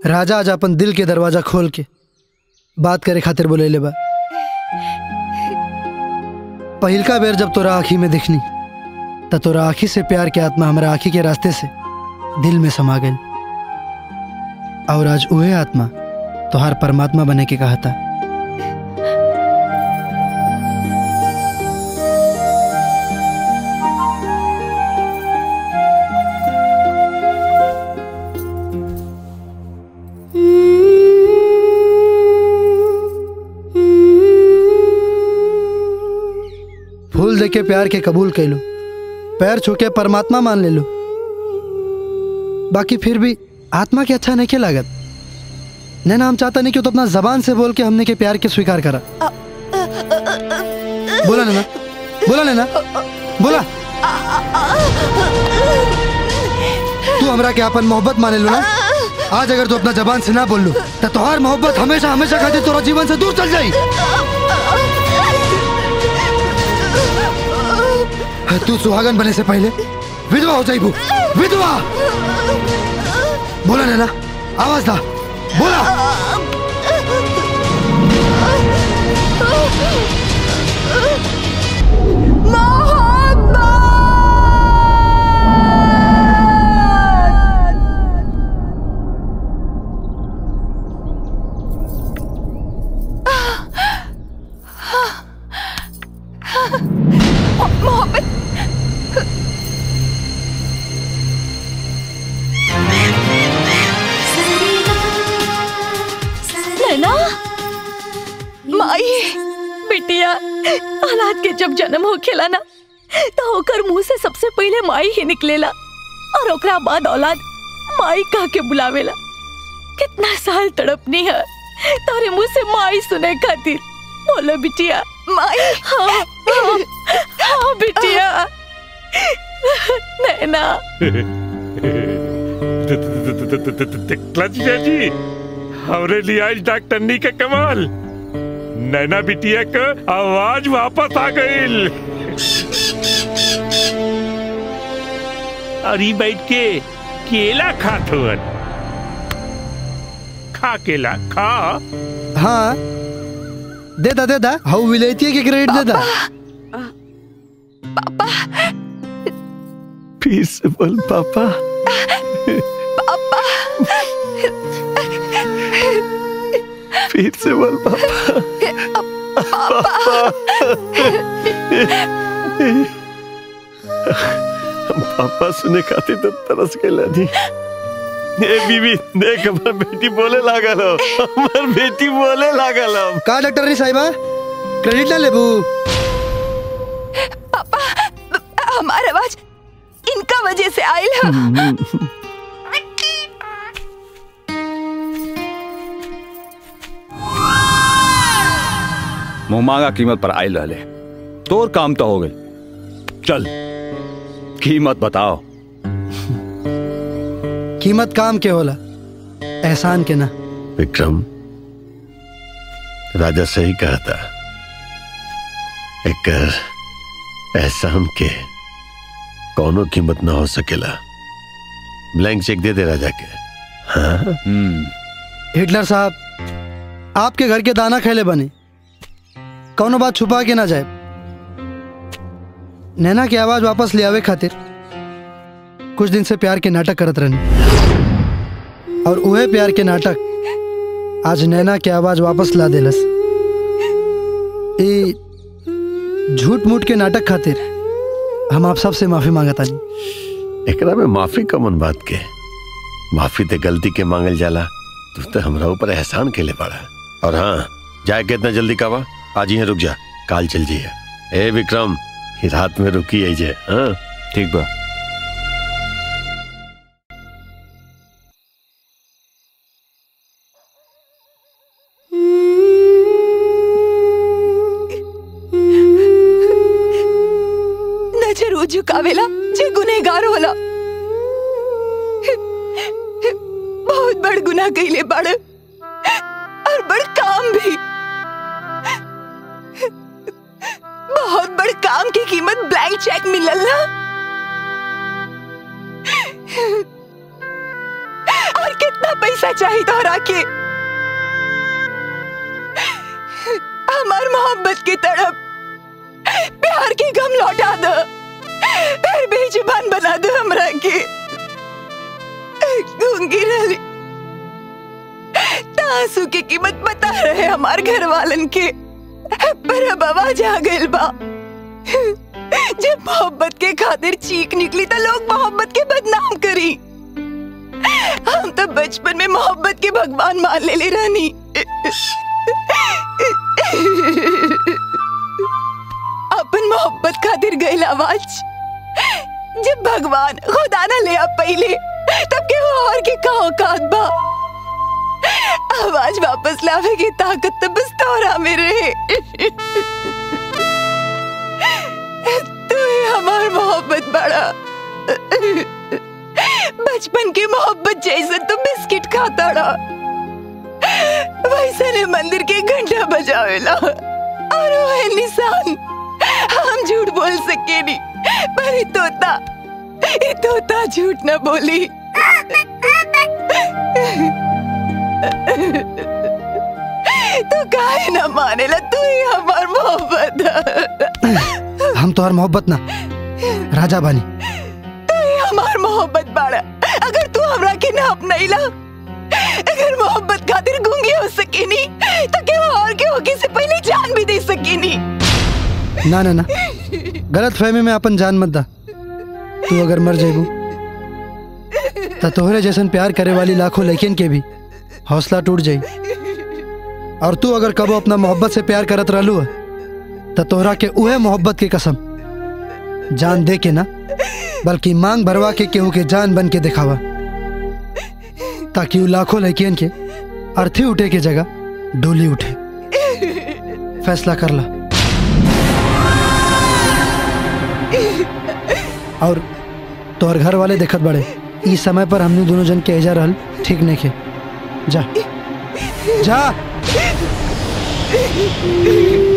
राजा आज अपन दिल के दरवाजा खोल के बात करे खातिर बोले ले बा पहिलका बेर जब तोरा आँखी में दिखनी त तोरा आँखी से प्यार के आत्मा हमारा आँखी के रास्ते से दिल में समा गई और आज उहे आत्मा तोहार परमात्मा बने के कहा था फूल दे के प्यार के कबूल कर लो पैर छू के परमात्मा मान ले लो बाकी फिर भी आत्मा के अच्छा नहीं के लागत नैना हम चाहता नहीं कि तो अपना जबान से बोल के हमने के प्यार के स्वीकार करा बोला नैना बोला नैना बोला तू हमरा के अपन मोहब्बत माने लो ना आज अगर तू अपना जबान से ना बोल लो तो तुम्हार मोहब्बत हमेशा हमेशा खातिर तोरा जीवन से दूर चल जाई तू सुहागन बने से पहले विधवा हो जाइबू विधवा बोला नैना आवाज दा बोला मोहब्बत नैना माई बिटिया औलाद के जब जन्म हो खेला ना तो ओकर मुंह से सबसे पहले माई ही निकलेला और ओकरा बाद औलाद माई कह के बुलावेला कितना साल तड़पनी है तारे मुंह से माई सुने खातिर बोलो बिटिया माई हाँ हाँ, हाँ बिटिया नैना क्लच जी हमरे लिए आज डॉक्टरनी के कमाल नैना बिटिया का आवाज वापस आ गई अरे बैठ के केला खात हुअन खा केला खा हाँ दे दा दे दा हाउ विलेती के क्रेडिट दे दा फिर से बोल पापा फिर से बोल पापा पापा सुने खातिर तो तरस के लानी ए बीबी देख हमर बेटी बोले लागल हो हमर बेटी बोले लागल हो का डॉक्टर नी साहिबा क्रेडिट ना लेबू हमार आवाज इनका वजह से आयल है मुंह मांगा कीमत पर आयल रहले तोर काम तो हो गई चल कीमत बताओ कीमत काम के होला एहसान के ना विक्रम राजा सही कहा था एक एहसान के कौनो कीमत ना हो सकेला ब्लैंक चेक दे दे राजा के हाँ हिटलर साहब आपके घर के दाना खेले बने कौनो बात छुपा के ना जाए नैना की आवाज वापस ले आवे खातिर कुछ दिन से प्यार के नाटक करत रहनी और उहे प्यार के नाटक आज नैना की आवाज वापस ला देलस ई झूठ मूठ के नाटक खातिर हम आप सबसे माफी मांगता नहीं एकरा में माफी कमन बात के माफी ते गलती के मांगल जाला तू तो हमरा ऊपर एहसान के ले पड़ा और हाँ जाए के इतना जल्दी कावा आज ही रुक जा काल चल जिए ए विक्रम ही रात में रुकी है जे हाँ ठीक बा नजर वो झुकावेला जे गुनेगार होला बहुत बड़ गुनाह कइले बड़ और बड़ काम भी बहुत बड़ काम की कीमत ब्लैंक चेक मिलल ना और कितना पैसा पैसा चाहिए तोहरा के हमार मोहब्बत की तड़प प्यार की गम लौटा दो फिर बेजुबान बना दो हमरा के गूंगी रही तासू की कीमत बता रहे हमार घर वालन के पर अब आवाज आ गइल बा जब मोहब्बत के खातिर चीख निकली तो लोग मोहब्बत के बदनाम करी हम तो बचपन में मोहब्बत के भगवान मान ले ले रानी अपन मोहब्बत खातिर गइल आवाज जब भगवान खुदा ना ले आ पहले तब के वो और के का औकात बा आवाज वापस लावे की ताकत तो बस तोरा में रहे तू ही हमार मोहब्बत बड़ा बचपन की मोहब्बत जैसे तो बिस्किट खाता रहा वैसे ने मंदिर के घंटा बजावेला और वो है निशान हम झूठ बोल सके नहीं पर ये तोता ये तोता झूठ ना बोली तू काहे ना मानेला तू ही हमार मोहब्बत है। हम तोहर मोहब्बत ना राजा बानी तू ही हमार मोहब्बत बाड़ा अगर तू हमरा के ना अपनाइला अगर मोहब्बत खातिर गूंगी हो सकेनी तो के और के होके से पहले जान भी दे सकेनी ना ना ना गलत फहमी में अपन जान मत दा तू अगर मर जेबू तो तोहरे जैसन प्यार करे वाली लाखों लड़कियन के भी हौसला टूट जाई और तू अगर कबो अपना मोहब्बत से प्यार करत रहलू तो तोहरा के उहे मोहब्बत की कसम जान दे के ना बल्कि मांग भरवा के केहू के जान बन के दिखावा ताकि वो लाखों लड़कियन के अर्थी उठे के जगह डोली उठे फैसला कर ला और तोहर घर वाले देखत बड़े इस समय पर हमने दोनों जन के एजा रहल ठीक नहीं के जा जा